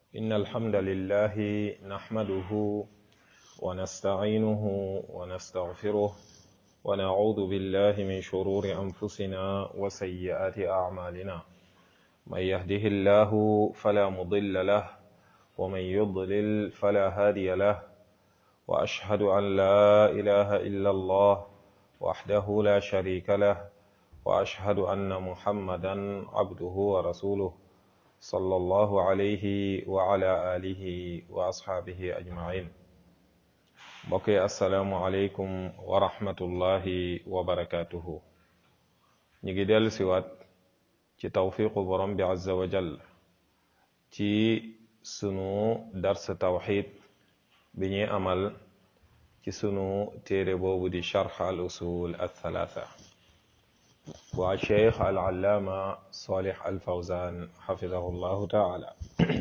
إن الحمد لله نحمده ونستعينه ونستغفره ونعوذ بالله من شرور أنفسنا وسيئات أعمالنا من يهده الله فلا مضل له ومن يضلل فلا هادي له وأشهد أن لا إله إلا الله وحده لا شريك له وأشهد أن محمدا عبده ورسوله صلى الله عليه وعلى آله وأصحابه أجمعين بقي السلام عليكم ورحمة الله وبركاته نيجي ديال سوات ci tawfiqu borom bi azza wa jall ci sunu dars tawxid bi ñuy amal ci sunu téere boobu di charx al usul al thalatha waa cheikh al allaama salih al fawzan xafidahu llahu taala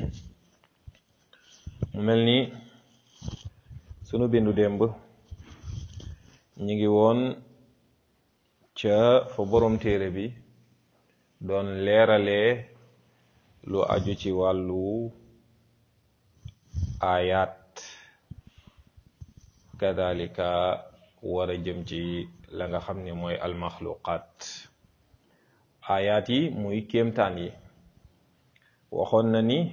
mu mel ni sunu bindu démb ñi ngi woon ca fa borom téere bi doon leeralee lu aju ci wàllu ayat kadalika war a jëm ci la nga xam ne mooy almaxluqat ayat yi muy kéemtaan yi waxoon na ni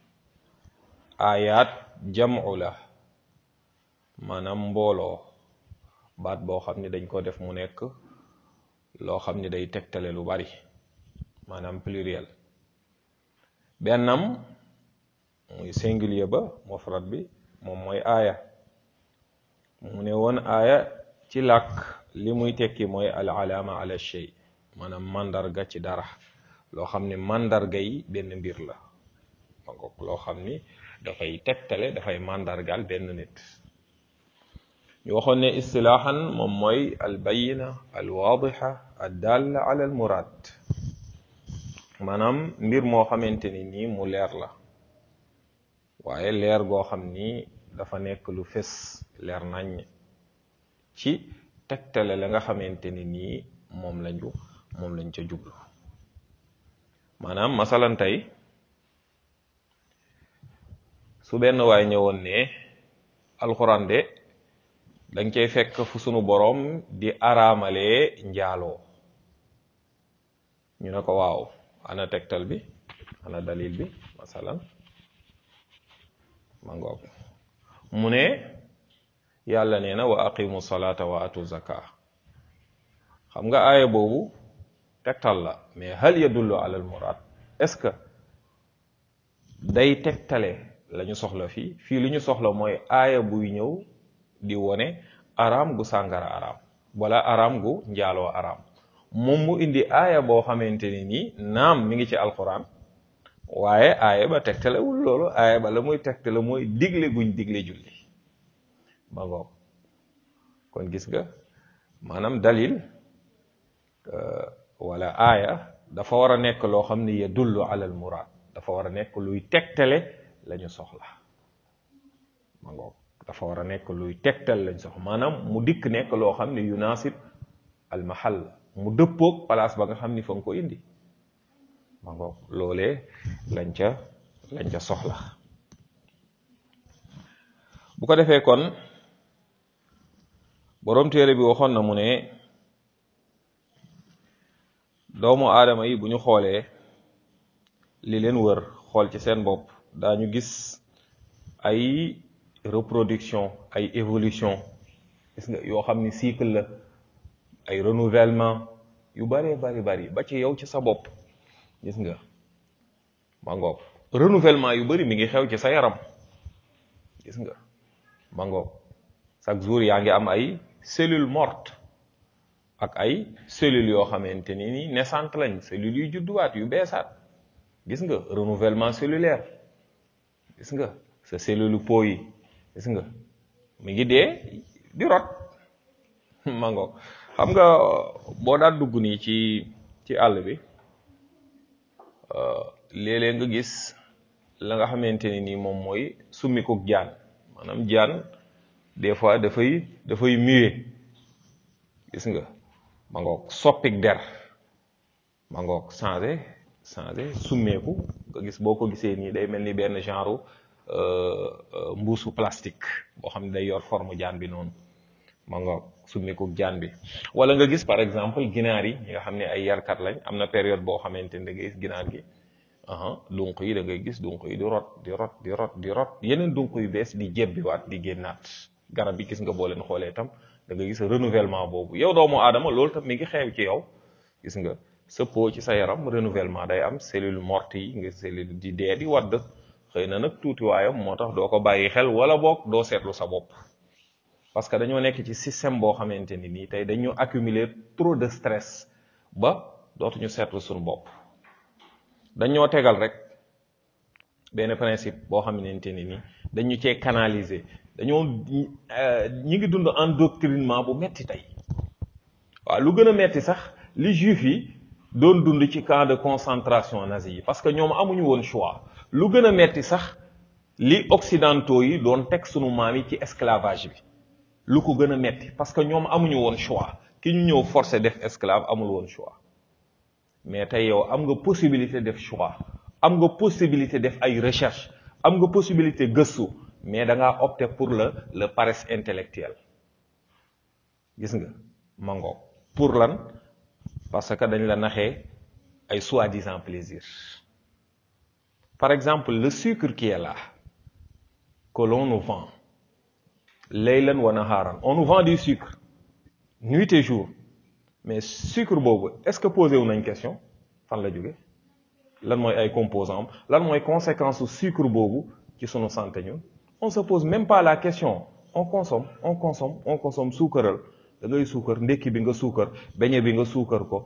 ayat jam'u la maanaam mbooloo baat boo xam ne dañ ko def mu nekk loo xam ne day tegtale lu bari maanaam pluriel bennam muy singulier ba mufrad bi moom mooy aaya mu ne woon aaya ci làkk li muy tekki mooy al alaama ala shay maanaam mandarga ci dara loo xam ne mandarga yi benn mbir la ma ngoog loo xam ni dafay tegtale dafay mandargaal benn nit ñu waxoon ne istilaahan moom mooy al bayina al waadixa ad dalla ala al muraad maanaam mbir moo xamante ni nii mu leer la waaye leer goo xam ni dafa nekk lu fés leer nañ ci tegtale la nga xamante ni nii moom lañu moom lañ ca jublu maanaam masalan tey su benn waay ñëwoon ne alxuraan de dañ cay fekk fu sunu boroom di araamalee njaaloo ñu ne ko waaw ana tegtal bi ana dalil bi masalan ma ngoog mu ne yàlla nee na wa aqimu salata wa atu zaka xam nga aaya boobu tegtal la mais hal yadullu ala al murad est-ce que day tegtale la ñu soxla fii fii li ñu soxla mooy aaya buy ñëw di wone araam gu sàngara araam wala araam gu njaaloo araam moom mu indi aaya boo xamante ni nii naam mi ngi ci alquran waaye aaya ba tegtalewul loolu aaya ba la muy tegtale mooy digle guñ digle julli ba ngoog kon gis nga maanaam dalil wala aaya dafa war a nekk loo xam ne yadullu ala al murad dafa war a nekk luy tegtale la ñu soxla ma ngoog dafa war a nekk luy tegtal lañ soxla maanaam mu dikk nekk loo xam ne yunasib al mahal mu dëppoog place ba nga xam ni fa nga ko indi ma ngoog loolee lañ ca lañ ca soxla bu ko defee kon boroom téere bi waxoon na mu ne doomu aadama yi bu ñu xoolee li leen wër xool ci seen bopp daañu gis ay reproduction ay évolution gis nga yoo xam ni cycle la ay renouvellement yu bëree bari bari ba ci yow ci sa bopp gis nga ma ngoog renouvellement yu bëri mi ngi xew ci sa yaram gis nga ma ngoog chaque jour yaa ngi am ay cellules mortes ak ay cellules yoo xamante ni ni naissantes lañ cellules yu judduwaat yu beesaat gis nga renouvellement cellulaire gis nga sa cellule peau yi gis nga mi ngi dee di rot ma ngoog xam nga boo daan dugg nii ci ci àll bi léeg-léeg nga gis la nga xamante ni nii moom mooy summikuk jaan maanaam jaan des fois dafay dafay muet gis nga ma ngoog soppik der ma ngoog changé changé summeeku nga gis boo ko gisee nii day mel ni benn genre mbuusu plastique boo xam ne day yor forme jaan bi noonu ma nga summeeku jaan bi wala nga gis par exemple ginaar yi ñi nga xam ne ay yarkat lañ am na période boo xamante ni da ngay gis ginaar gi aha dunq yi da ngay gis dunq yi di rot di rot di rot di rot yeneen dunq yu bees di jebbiwaat di génnaat garab bi gis nga boo leen xoolee tam da ngay gis renouvellement boobu yow doomu aadama loolu tam mi ngi xew ci yow gis nga sa peau ci sa yaram renouvellement day am cellule morte yi nga cellule di dee di wadd xëy na nag tuuti waayam moo tax doo ko bàyyi xel wala boog doo seetlu sa bopp parce que dañoo nekk ci système boo xamante ni nii tey dañu accumuler trop de stress ba dootuñu seetlu suñu bopp dañoo tegal rek benn principe boo xamante ni nii dañu cee canaliser dañoo ñi ngi dund endoctrinement bu metti tey waaw lu gën a metti sax li juif yi doon dund ci camp de concentration nazi yi parce que ñoom amuñu woon choix lu gën a metti sax li occidentaux yi doon teg sunu maam yi ci esclavage bi lu ko gën a metti parce que ñoom amuñu woon choix ki ñu ñëw forcé def esclave amul woon choix mais tey yow am nga possibilité def choix am nga possibilité def ay recherche am nga possibilité gëstu mais da ngaa opter pour le le paresse intellectuelle gis nga mango pour lan parce que dañ la naxee ay soi-disant plaisir par exemple le sucre qui est là que l'on nous vend laylan wa naharan on nous vend du sucre nuit et jour mais sucre boobu est-ce que posé wu nañ question fan la jóge lan mooy ay composants lan mooy conséquence su sucre boobu ci sunu santé ñun on se pose même pas la question on consomme on consomme on consomme suukaral da ngay suukar ndekki bi nga suukar beñe bi nga suukar ko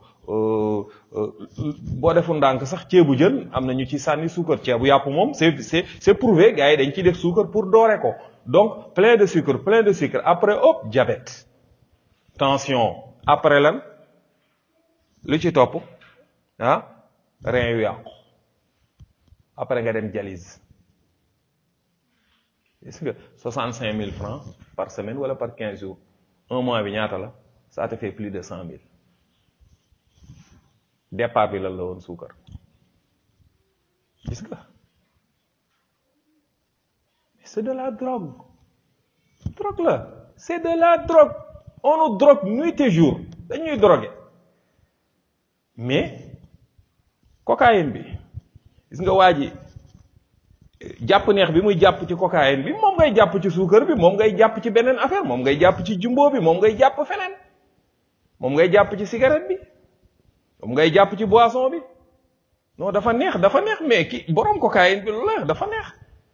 boo defu ndànk sax ceebu jën am na ñu ci sànni suukar ceebu yàpp moom c'est c'est c'est prouvé gars yi dañ ciy def suukar pour doore ko donc plein de sucre plein de sucre après hop diabète tension après lan lu ci topp ah rein yu yàqu après nga dem dialyse gis nga soixante cinq mille francs par semaine wala par quinze jours un mois bi ñaata la ça te fait plus de cent mille départ bi lan la woon suukar gis nga c'est de la drogue drogue la c'est de la drogue on nous drogue nuit et jour dañuy drogué mais cocaïne bi gis nga waa ji jàpp neex bi muy jàpp ci cocaïne bi moom ngay jàpp ci suukar bi moom ngay jàpp ci beneen affaire moom ngay jàpp ci jumbo bi moom ngay jàpp feneen moom ngay jàpp ci cigarette bi moom ngay jàpp ci boisson bi non dafa neex dafa neex mais ki borom cocaïne bi lu la dafa neex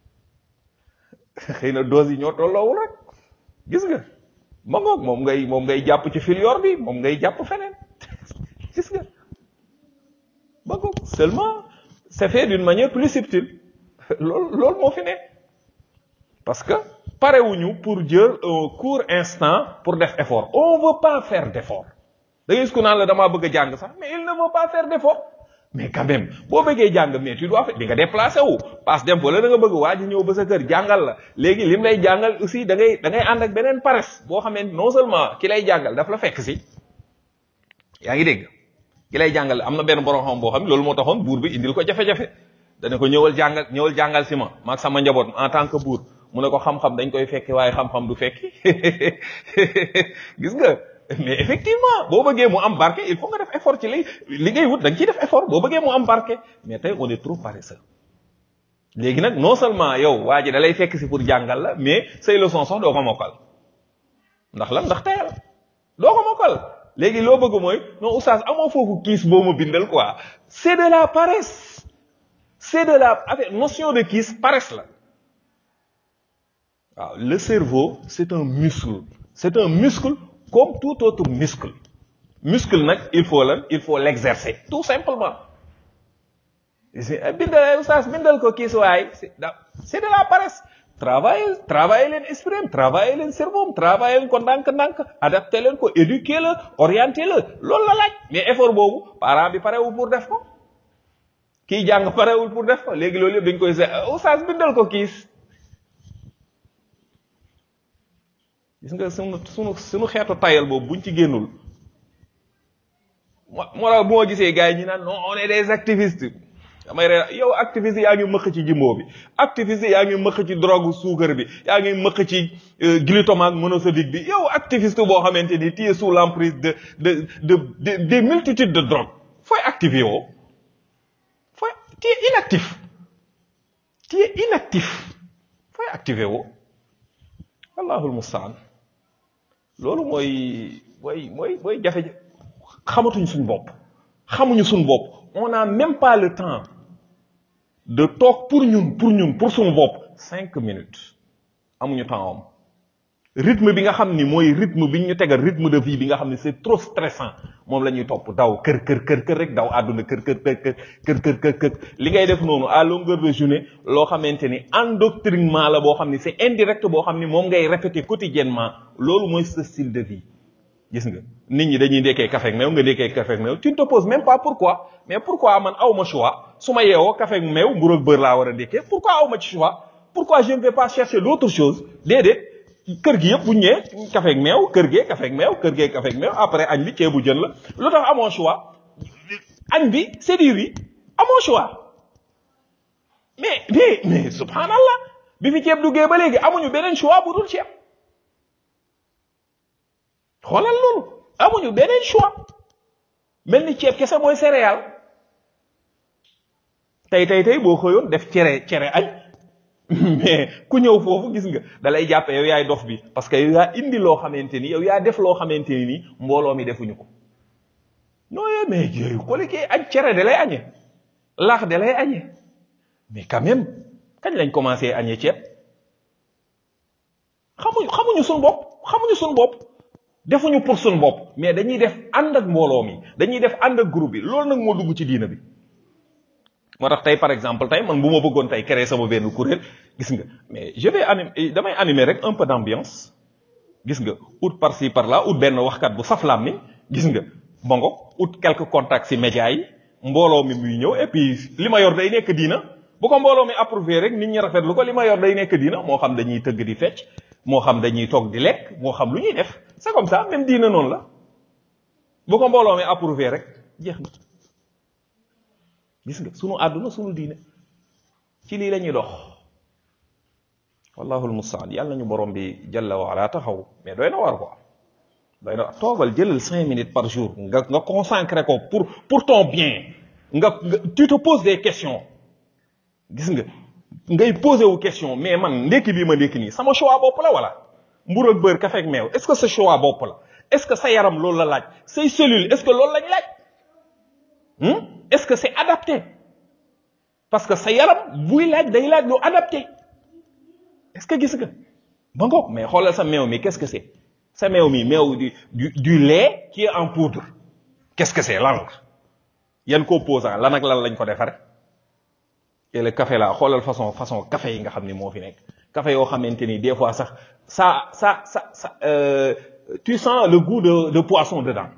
xëy na dose yi ñoo tolloowul rek gis nga ma ngoog moom ngay moom ngay jàpp ci filior bi moom ngay jàpp feneen gis nga ma ngoog seulement c'est fait d'une manière plus subtile loolu loolu moo fi ne parce que parewuñu pour jël un court instant pour def effort on veut pas faire d'effort da ngay gis ku naan la damaa bëgg a jàng sax mais il ne veut pas faire d'effort mais quand même boo bëggee jàng mais tu dois faire di nga déplacé wu passe dem wala da nga bëgg waa ji ñëw ba sa kër jàngal la léegi lim lay jàngal aussi da ngay da ngay ànd ak beneen paresse boo xam ne non seulement ki lay jàngal daf la fekk si yaa ngi dégg ki lay jàngal am na benn borom xam boo xam ne loolu moo taxoon buur bi indil ko jafe-jafe dana ko ñëwal jàngal ñëwal jàngal si ma maag sama njaboot en tant que buur mu ne ko xam-xam dañ koy fekki waaye xam-xam du fekki gis nga mais effectivement boo bëggee mu am barke il faut nga def effort ci li li ngay wut da nga ciy def effort boo bëggee mu am barke mais tey on est trop paresseux léegi nag non seulement yow waa ji da lay fekk si pour jàngal la mais say leçon sax doo ko mokkal ndax lan ndax teyal doo ko mokkal léegi loo bëgg mooy non oustaz amoo foofu kiis boo ma bindal quoi c'est de la paresse c'est de la affaire notion de kiis paresse la waaw le cerveau c'est un muscle c'est un muscle comme tout autre muscle muscle nag il faut lan il faut l'exercer tout simplement bindal oustaz bindal ko kiis waay c'est de la paresse travailler travailler leen esprit travailler leen cerveau travailler leen ko ndànk-ndànk adapter leen ko éduquer la orienter la loolu la laaj mais effort boobu parent bi parewul pour def ko kii jàng parewul pour def ko léegi loolu yëpp dañ koy se oustaz bindal ko kiis gis nga sunu sunu sunu xeetu tayal boobu buñ ci génnul moo moo tax bu ma gisee gars yi ñu naan non on est des activistes damay ree yow activiste yaa ngi mëq ci jimbo bi activiste yaa ngi mëq ci drogue suukar bi yaa ngi mëq ci glutamate monosodique bi yow activiste boo xamante ni tu es sous l'emprise de de de de des multitudes de drogue fooy activé woo fooy tu es inactif tu es inactif fooy activé woo wallahul mustaan loolu mooy mooy mooy mooy jafe xamatuñ suñ bopp xamuñu suñ bopp on n'a même pas le temps de toog pour ñun pour ñun pour suñu bopp cinq minutes amuñu temps am rythme bi nga xam ni mooy rythme bi ñu tegal rythme de vie bi nga xam ni c'est trop stressant moom la ñuy topp daw kër kër kër kër rek daw àdduna kër kër kër kër kër kër kër kër li ngay def noonu à longueur de journée loo xamante ni endoctrinement la boo xam ni c'est indirect boo xam ni moom ngay répéter quotidiennement loolu mooy ce style de vie gis nga nit ñi dañuy ndekkee café ak meew nga ndekkee café ak meew tu ne te poses même pas pourquoi mais pourquoi man aw ma choix su ma yeewoo café ak meew mburu ak beurre laa war a ndekkee pourquoi aw ma ci choix pourquoi je ne vais pas chercher d'autre chose déedéet kër gi yëpp bu ñëwee café ak meew kër gee café ak meew kër gee café ak meew après añ bi ceebu jën la lu tax amoo choix añ bi c'est dire yi amoo choix mais mais mais subhanallah bi fi ceeb duggee ba léegi amuñu beneen choix bu dul ceeb xoolal loolu amuñu beneen choix mel ni ceeb kese mooy céréale tey tey tey boo xëyoon def cere cere añ mais ku ñëw foofu gis nga dalay jàppe yow yaay dof bi parce que yow yaa indi loo xamante ni yow yaa def loo xamante ni nii mbooloo mi defuñu ko nooyee mais yooyu xooli kii añ cere da lay añe laax da lay añe mais quand même kañ lañ commencé añee ceeb xamuñu xamuñu suñu bopp xamuñu suñu bopp defuñu pour suñu bopp mais dañuy def ànd ak mbooloo mi dañuy def ànd ak groupe bi loolu nag moo dugg ci diina bi moo tax tey par exemple tey man bu ma bëggoon tey créer sama benn kuréel gis nga mais je vais animer damay animer rek un peu d'ambiance gis nga ut par ci par là ut benn waxkat bu saflaam ni gis nga bongo ut quelques contacts ci médias yi mbooloo mi muy ñëw et puis li ma yor day nekk diina bu ko mbooloo mi approuvé rek nit ñi rafetlu ko li ma yor day nekk diina moo xam dañuy tëgg di fecc moo xam dañuy toog di lekk moo xam lu ñuy def c'est comme ça même diina noonu la bu ko mbooloo mi approuvé rek jeex na gis nga sunu àdduna sunu diine ci lii la ñuy dox wallahu almustaan yàlla nañu borom bi jalla wa ala taxaw mais doy na war ko doy na toogal jëlal cinq minutes par jour nga nga consacré ko pour pour ton bien nga tu te poses des questions gis nga ngay posé wu question mais man ndekki bii ma ndekki nii sama choix bopp la wala mburu ak beurre café ak meew est-ce que sa choix bopp la est-ce que sa yaram loolu la laaj say cellules est-ce que loolu lañ laaj est-ce que c'est adapté parce que sa yaram buy laaj day laaj lu adapté est-ce que gis nga ba ngoog mais xoolal sa meew mi qu'est-ce que c'est sa meew mi meew du du du lait qui est en poudre qu'est-ce que c'est lan la yan composant lan ak lan lañ ko defare et le café là xoolal façon façon café yi nga xam ni moo fi nekk café yoo xamante ni des fois sax ça ça ça ça euh, tu sens le goût de de poisson dedans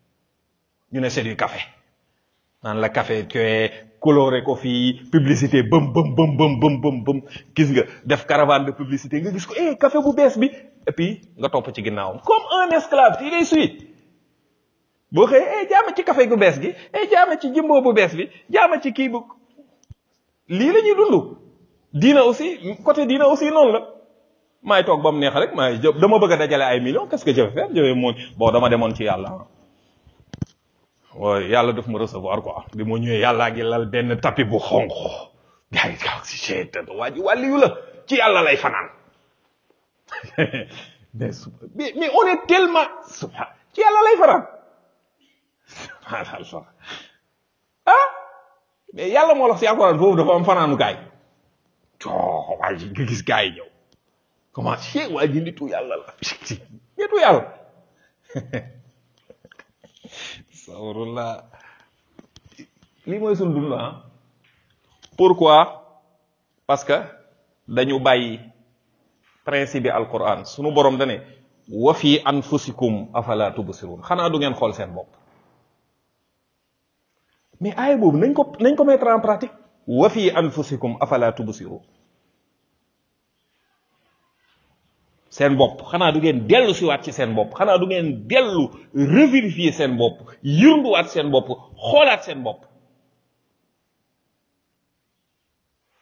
ñu ne c'est du café naan la café que coloré ko fii publicité bëm bëm bëm bëm bëm bëm bëm gis nga def caravane de publicité nga gis ko eh café bu bees bi et puis nga topp ci ginnaawam comme un esclave il est suit boo xëyee eh jaama ci café gu bees gi eh jaama ci jimbo bu bees bi jaama ci kii bu lii la ñuy dund diina aussi côté diina aussi noonu la maay toog ba mu neex rek maay dama bëgg a dajale ay millions qu'est-ce que je vais faire je vais moon bon dama demoon ci yàlla waaye yàlla daf ma recevoir quoi bi ma ñëwee yàllaa ngi lal benn tapis bu xonq gars yi kaw si seetat waa ji wàlli yu la ci yàlla lay fanaan mais mais mais on est tellement subhan ci yàlla lay fanaan subhanallah ah mais yàlla moo la si alquran foofu dafa am fanaanu gaay coo waa ji nga gis gaay yi ñëw comment ci waa ji nitu yàlla la nitu yàlla sawrullah lii mooy suñ dund ah pourquoi parce que dañu bàyyi principe bi alquran sunu borom dane wa fi anfusikum afala tubsirun xanaa du ngeen xool seen bopp mais aaya boobu nañ ko nañ ko mettre en pratique wa fi anfusikum afala tubsirun seen bopp xanaa du ngeen dellu siwaat ci seen bopp xanaa du ngeen dellu revérifier seen bopp yërnduwaat seen bopp xoolaat seen bopp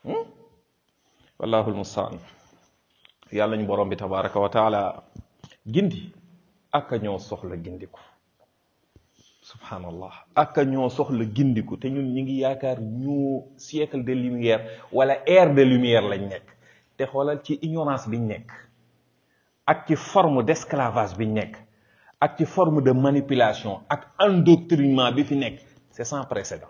wallahu almustaan yàlla ñu borom bi tabaraka wa taala gindi ak a ñoo soxla gindiku subhanallah ak a ñoo soxla gindiku te ñun ñi ngi yaakaar ñu siècle de lumière wala ère de lumière lañ nekk te xoolal ci ignorance biñ nekk ak ci forme d'esclavage biñ nekk ak ci forme de manipulation ak endoctrinement bi fi nekk c'est sans précédent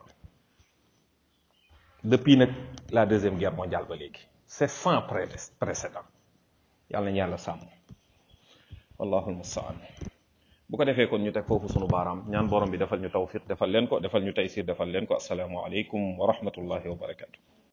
depuis nag la deuxième guerre mondiale ba léegi c'est sans précédent yàlla nañu yàlla sàmm wallahu almustaan bu ko defee kon ñu teg foofu sunu baaraam ñaan borom bi defal ñu tawfiq defal leen ko defal ñu taysir defal leen ko assalaamu aleykum wa rahmatullahi wa barakatu